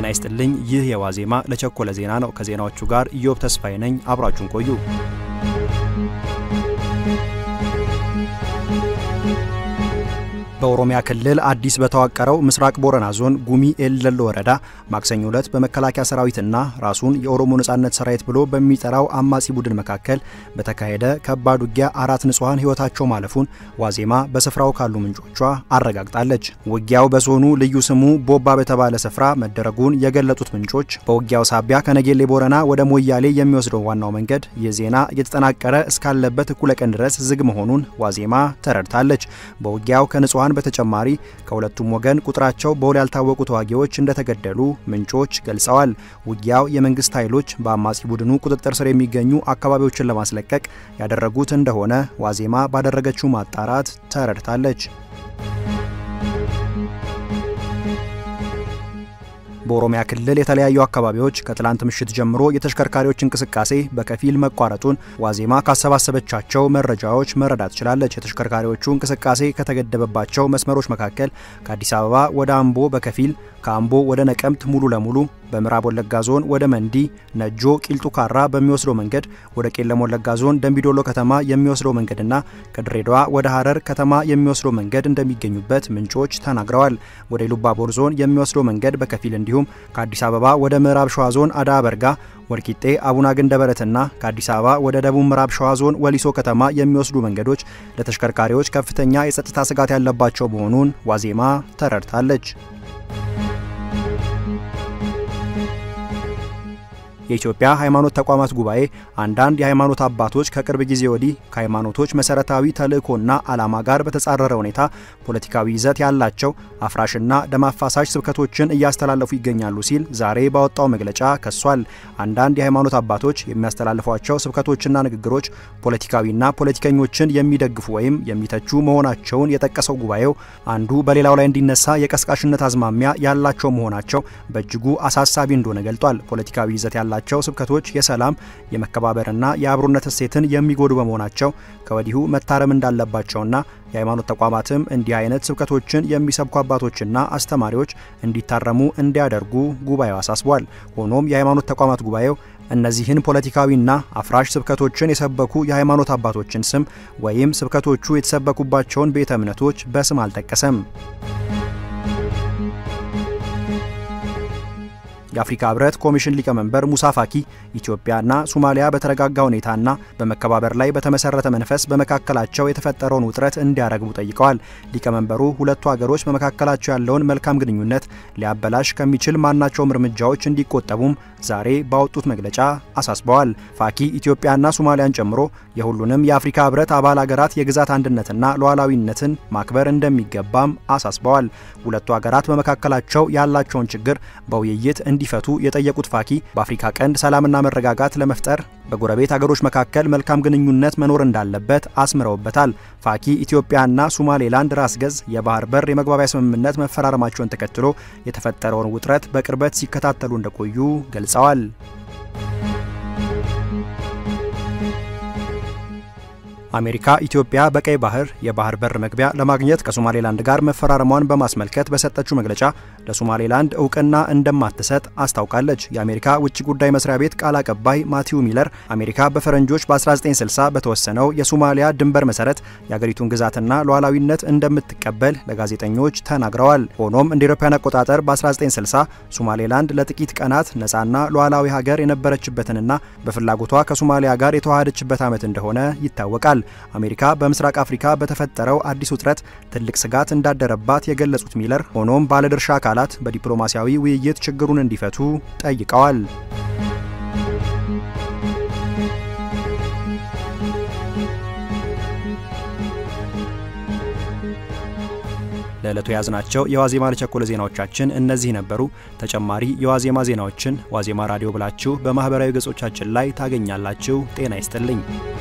ይስጥልኝ። ይህ የዋዜማ ለቸኮለ ዜና ነው። ከዜናዎቹ ጋር ኢዮብ ተስፋዬ ነኝ። አብራችሁን ቆዩ። በኦሮሚያ ክልል አዲስ በተዋቀረው ምስራቅ ቦረና ዞን ጉሚ ኤልደሎ ወረዳ ማክሰኞ ዕለት በመከላከያ ሰራዊትና ራሱን የኦሮሞ ነጻነት ሰራዊት ብሎ በሚጠራው አማጺ ቡድን መካከል በተካሄደ ከባድ ውጊያ አራት ንጹሐን ሕይወታቸው ማለፉን ዋዜማ በስፍራው ካሉ ምንጮቿ አረጋግጣለች። ውጊያው በዞኑ ልዩ ስሙ ቦባ በተባለ ስፍራ መደረጉን የገለጡት ምንጮች በውጊያው ሳቢያ ከነጌሌ ቦረና ወደ ሞያሌ የሚወስደው ዋናው መንገድ ይህ ዜና እየተጠናቀረ እስካለበት እኩለ ቀን ድረስ ዝግ መሆኑን ዋዜማ ተረድታለች። በውጊያው ከንጹሐን በተጨማሪ ከሁለቱም ወገን ቁጥራቸው በውል ያልታወቁ ተዋጊዎች እንደተገደሉ ምንጮች ገልጸዋል። ውጊያው የመንግስት ኃይሎች በአማጺ ቡድኑ ቁጥጥር ስር የሚገኙ አካባቢዎችን ለማስለቀቅ ያደረጉት እንደሆነ ዋዜማ ባደረገችው ማጣራት ተረድታለች። በኦሮሚያ ክልል የተለያዩ አካባቢዎች ከትላንት ምሽት ጀምሮ የተሽከርካሪዎች እንቅስቃሴ በከፊል መቋረጡን ዋዜማ ካሰባሰበቻቸው መረጃዎች መረዳት ችላለች። የተሽከርካሪዎቹ እንቅስቃሴ ከተገደበባቸው መስመሮች መካከል ከአዲስ አበባ ወደ አምቦ በከፊል ከአምቦ ወደ ነቀምት ሙሉ ለሙሉ በምዕራብ ወለጋ ዞን ወደ መንዲ፣ ነጆ፣ ቂልጡ ካራ በሚወስደው መንገድ ወደ ቄለም ወለጋ ዞን ደንቢዶሎ ከተማ የሚወስደው መንገድና ከድሬዳዋ ወደ ሀረር ከተማ የሚወስደው መንገድ እንደሚገኙበት ምንጮች ተናግረዋል። ወደ ኢሉባቦር ዞን የሚወስደው መንገድ በከፊል እንዲሁም ከአዲስ አበባ ወደ ምዕራብ ሸዋ ዞን አዳ በርጋ ወልቂጤ አቡና ገንደበረትና ከአዲስ አበባ ወደ ደቡብ ምዕራብ ሸዋ ዞን ወሊሶ ከተማ የሚወስዱ መንገዶች ለተሽከርካሪዎች ከፍተኛ የጸጥታ ስጋት ያለባቸው መሆኑን ዋዜማ ተረድታለች። የኢትዮጵያ ሃይማኖት ተቋማት ጉባኤ አንዳንድ የሃይማኖት አባቶች ከቅርብ ጊዜ ወዲህ ከሃይማኖቶች መሰረታዊ ተልእኮና ዓላማ ጋር በተጻረረ ሁኔታ ፖለቲካዊ ይዘት ያላቸው አፍራሽና ደም አፋሳሽ ስብከቶችን እያስተላለፉ ይገኛሉ ሲል ዛሬ ባወጣው መግለጫ ከሷል። አንዳንድ የሃይማኖት አባቶች የሚያስተላልፏቸው ስብከቶችና ንግግሮች ፖለቲካዊና ፖለቲከኞችን የሚደግፉ ወይም የሚተቹ መሆናቸውን የጠቀሰው ጉባኤው አንዱ በሌላው ላይ እንዲነሳ የቀስቃሽነት አዝማሚያ ያላቸው መሆናቸው በእጅጉ አሳሳቢ እንደሆነ ገልጧል። ፖለቲካዊ ይዘት ያላቸው ያላቸው ስብከቶች የሰላም የመከባበርና የአብሮነት እሴትን የሚጎዱ በመሆናቸው ከወዲሁ መታረም እንዳለባቸውና የሃይማኖት ተቋማትም እንዲህ አይነት ስብከቶችን የሚሰብኩ አባቶችና አስተማሪዎች እንዲታረሙ እንዲያደርጉ ጉባኤው አሳስቧል። ሆኖም የሃይማኖት ተቋማት ጉባኤው እነዚህን ፖለቲካዊና አፍራሽ ስብከቶችን የሰበኩ የሃይማኖት አባቶችን ስም ወይም ስብከቶቹ የተሰበኩባቸውን ቤተ እምነቶች በስም አልጠቀሰም። የአፍሪካ ህብረት ኮሚሽን ሊቀመንበር ሙሳ ፋኪ ኢትዮጵያና ሶማሊያ በተረጋጋ ሁኔታና በመከባበር ላይ በተመሰረተ መንፈስ በመካከላቸው የተፈጠረውን ውጥረት እንዲያረግቡ ጠይቀዋል። ሊቀመንበሩ ሁለቱ ሀገሮች በመካከላቸው ያለውን መልካም ግንኙነት ሊያበላሽ ከሚችል ማናቸውም እርምጃዎች እንዲቆጠቡም ዛሬ ባወጡት መግለጫ አሳስበዋል። ፋኪ ኢትዮጵያና ሶማሊያን ጨምሮ የሁሉንም የአፍሪካ ህብረት አባል ሀገራት የግዛት አንድነትና ሉዓላዊነትን ማክበር እንደሚገባም አሳስበዋል። ሁለቱ ሀገራት በመካከላቸው ያላቸውን ችግር በውይይት እንዲፈቱ የጠየቁት ፋኪ በአፍሪካ ቀንድ ሰላምና መረጋጋት ለመፍጠር በጎረቤት ሀገሮች መካከል መልካም ግንኙነት መኖር እንዳለበት አስምረውበታል። ፋኪ ኢትዮጵያና ሶማሌላንድ ራስ ገዝ የባህር በር የመግባቢያ ስምምነት መፈራረማቸውን ተከትሎ የተፈጠረውን ውጥረት በቅርበት ሲከታተሉ እንደቆዩ ገልጸዋል። አሜሪካ ኢትዮጵያ በቀይ ባህር የባህር በር መግቢያ ለማግኘት ከሶማሌላንድ ጋር መፈራረሟን በማስመልከት በሰጠችው መግለጫ ለሶማሌላንድ እውቅና እንደማትሰጥ አስታውቃለች። የአሜሪካ ውጭ ጉዳይ መስሪያ ቤት ቃል አቀባይ ማቲው ሚለር አሜሪካ በፈረንጆች በ1960 በተወሰነው የሶማሊያ ድንበር መሰረት የአገሪቱን ግዛትና ሉዓላዊነት እንደምትቀበል ለጋዜጠኞች ተናግረዋል። ሆኖም እንደ አውሮፓውያን አቆጣጠር በ1960 ሶማሌላንድ ለጥቂት ቀናት ነፃና ሉዓላዊ ሀገር የነበረችበትንና በፍላጎቷ ከሶማሊያ ጋር የተዋሃደችበት ዓመት እንደሆነ ይታወቃል። አሜሪካ በምስራቅ አፍሪካ በተፈጠረው አዲስ ውጥረት ትልቅ ስጋት እንዳደረባት የገለጹት ሚለር ሆኖም ባለድርሻ አካላት በዲፕሎማሲያዊ ውይይት ችግሩን እንዲፈቱ ጠይቀዋል። ለዕለቱ የያዝናቸው የዋዜማ ለቸኮለ ዜናዎቻችን እነዚህ ነበሩ። ተጨማሪ የዋዜማ ዜናዎችን ዋዜማ ራዲዮ ብላችሁ በማህበራዊ ገጾቻችን ላይ ታገኛላችሁ። ጤና ይስጥልኝ።